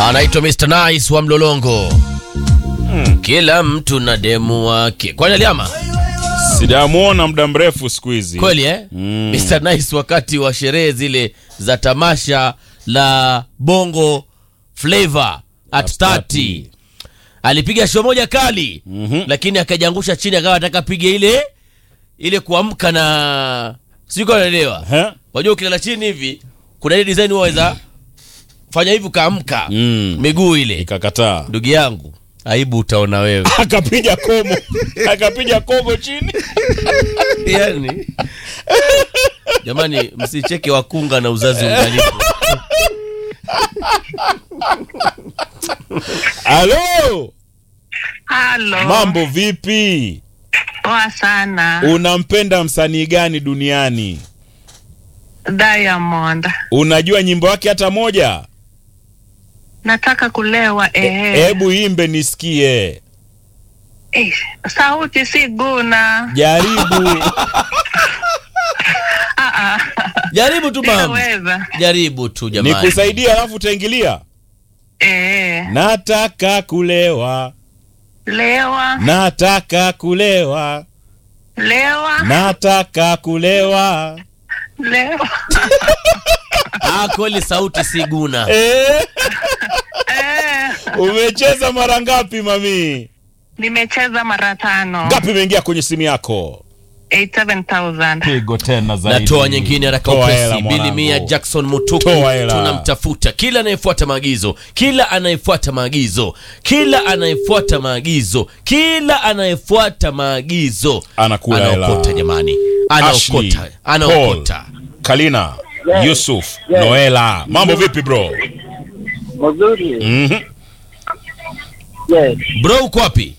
anaitwa Mr Nice wa Mlolongo. Kila mtu na demu wake. Kwani aliama Sijamuona muda mrefu siku hizi. kweli eh? Mr Nice wakati wa sherehe zile za tamasha la Bongo Flavor at 30 alipiga show moja kali lakini akajiangusha chini, akawa anataka pige ile ile kuamka na siko naelewa. He? Wajua ukilala chini hivi kuna ile design waweza fanya hivi ukaamka Mm. miguu ile. Ikakataa. Ndugu yangu, aibu utaona wewe. Akapiga komo. Akapiga komo chini. yani jamani, msicheke wakunga na uzazi ungalipo. Halo. Halo. Mambo vipi? Poa sana. Unampenda msanii gani duniani? Diamond. Unajua nyimbo yake hata moja? Nataka kulewa ehe. Hebu imbe nisikie. Eh, sauti si guna. Jaribu. Ah, ah. Jaribu tu mama, Sitaweza. jaribu tu jamani. Nikusaidia alafu utaingilia. Eh, Nataka kulewa. lewa, Nataka kulewa. lewa, Nataka kulewa. lewa. Ah, kweli sauti si guna. Eh, Eh, umecheza mara ngapi mami? nimecheza mara tano. Ngapi imeingia kwenye simu yako? 87,000. Pigo tena zaidi. Natoa nyingine haraka Toa hela, upesi. mwanangu. Bilimia Jackson Mutuku Toa hela. tunamtafuta, kila anayefuata maagizo, kila anayefuata maagizo, kila anayefuata maagizo, kila anayefuata maagizo Anakula hela. anaokota jamani, Ashley, anaokota, anaokota. Paul, Kalina, Yusuf, Noela. Mambo vipi bro? Mzuri. Mhm. Yes. Bro, uko wapi?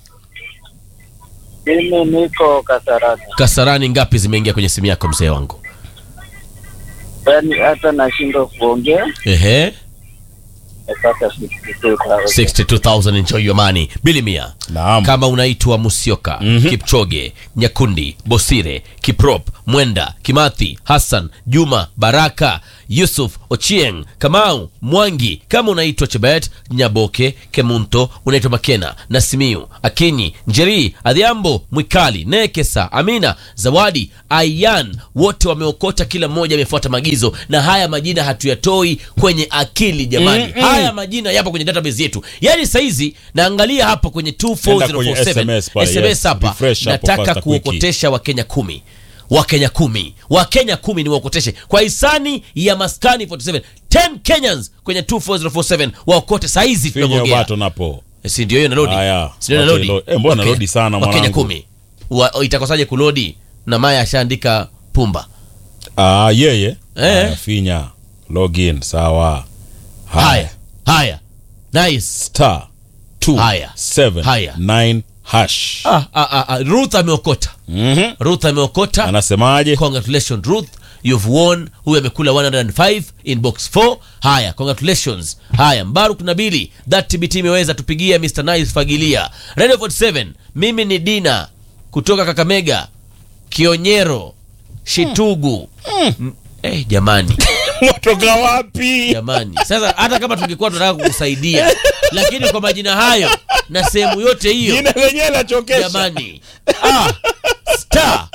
Mimi niko Kasarani. Kasarani, ngapi zimeingia kwenye simu yako mzee wangu? Yaani hata nashindwa kuongea. Ehe, Napata 62,000. 62000 enjoy your money. Bilimia. Naam. kama unaitwa Musyoka, Mhm. Kipchoge, Nyakundi, Bosire, Kiprop, Mwenda, Kimathi, Hassan, Juma, Baraka, Yusuf, Ochieng, Kamau, Mwangi, kama unaitwa Chebet, Nyaboke, Kemunto, unaitwa Makena, Nasimiu, Akinyi, Njeri, Adhiambo, Mwikali, Nekesa, Amina, Zawadi, Ayan, wote wameokota, kila mmoja amefuata maagizo, na haya majina hatuyatoi kwenye akili jamani. Mm-mm. Haya majina yapo kwenye database yetu. Yaani saizi naangalia hapa kwenye Enda kwenye 24047 SMS pale, SMS yes. hapa Refresh hapo nataka faster, quick. kuokotesha wakenya kumi wakenya kumi wakenya kumi ni waokoteshe kwa hisani ya maskani 47 10 kenyans kwenye 24047 waokote saizi Finya tunavyoongea bato napo. Eh, si ndio hiyo nalodi Haya. si ndio Wacha nalodi ilo- eh, mbona Wakenya- nalodi sana, wakenya mwanangu? kumi Wa- itakosaje kulodi na maya ashaandika pumba Ah, yeye. Eh. Haya, Finya. Login, sawa. haya haya nice Star. Two, Haya. seven, Haya. nine, hash. ah, ah, ah, ah. ruth ameokota Mhm. ruth ameokota Anasemaje? congratulations ruth you've won huyu amekula 105 in box 4 haya congratulations haya mbaruk nabili that tbt imeweza tupigia mr nice fagilia radio 47 mimi ni dina kutoka kakamega kionyero shitugu mm. eh, jamani Watoka wapi? jamani sasa hata kama tungekuwa tunataka kukusaidia lakini kwa majina hayo na sehemu yote hiyo Jina lenyewe lachokesha. jamani ah, star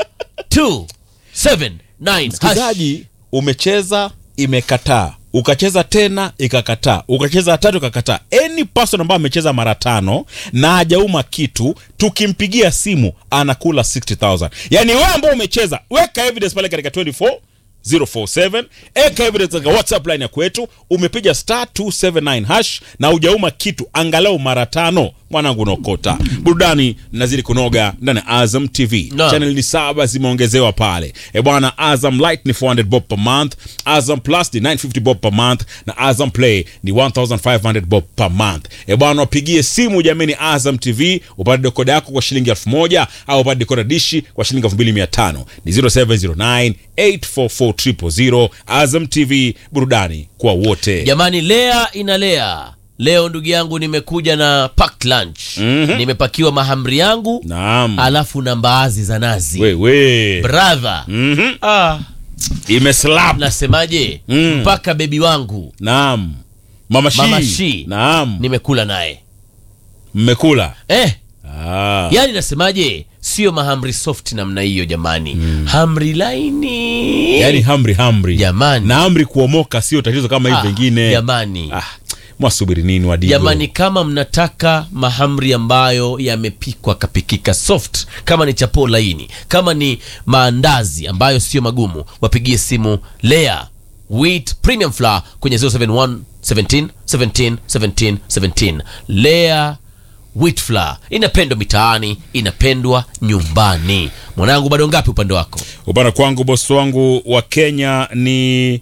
279 hash. msikilizaji umecheza imekataa ukacheza tena ikakataa ukacheza tatu ikakataa any person ambayo amecheza mara tano na hajauma kitu tukimpigia simu anakula 60000 yaani wewe ambao umecheza weka evidence pale katika 24 047 eka evidence katika whatsapp line ya kwetu umepiga star 279 hash na ujauma kitu angalau mara tano mwanangu unaokota burudani nazidi kunoga ndani ya azam tv Naam. channel ni saba zimeongezewa pale e bwana azam light ni 400 bob per month azam plus ni 950 bob per month na azam play ni 1500 bob per month e bwana wapigie simu jamani azam tv upate dekoda yako kwa shilingi 1000 au upate dekoda dishi kwa shilingi 2500 ni 0709 844 azam tv burudani kwa wote jamani lea inalea leo ndugu yangu nimekuja na packed lunch Mhm. nimepakiwa mahamri yangu naam alafu na mbaazi za nazi wewe brother Mhm. ah, imeslap nasemaje Mm. mpaka bebi wangu naam Mama Shi. Mama Shi. Naam. nimekula naye Mmekula. eh, Ah. yani nasemaje sio mahamri soft namna hiyo jamani hamri laini Yaani hamri hamri. Jamani. Na hamri kuomoka sio tatizo kama hivi Ah, vingine. jamani Ah, mwasubiri nini wadigo? jamani kama mnataka mahamri ambayo yamepikwa kapikika soft kama ni chapo laini kama ni maandazi ambayo sio magumu wapigie simu lea wheat premium flour kwenye 071 17 17 17 17 lea wheat flour inapendwa mitaani inapendwa nyumbani mwanangu bado ngapi upande wako Upande kwangu bosi wangu wa Kenya ni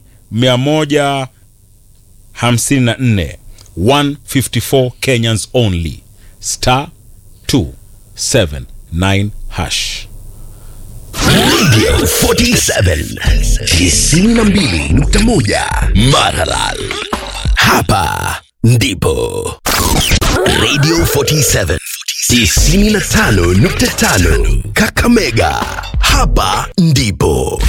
154 154 Kenyans only star 279 hash. Radio 47 92.1 Maralal. Hapa ndipo Radio 47 95.5 Kakamega. Hapa ndipo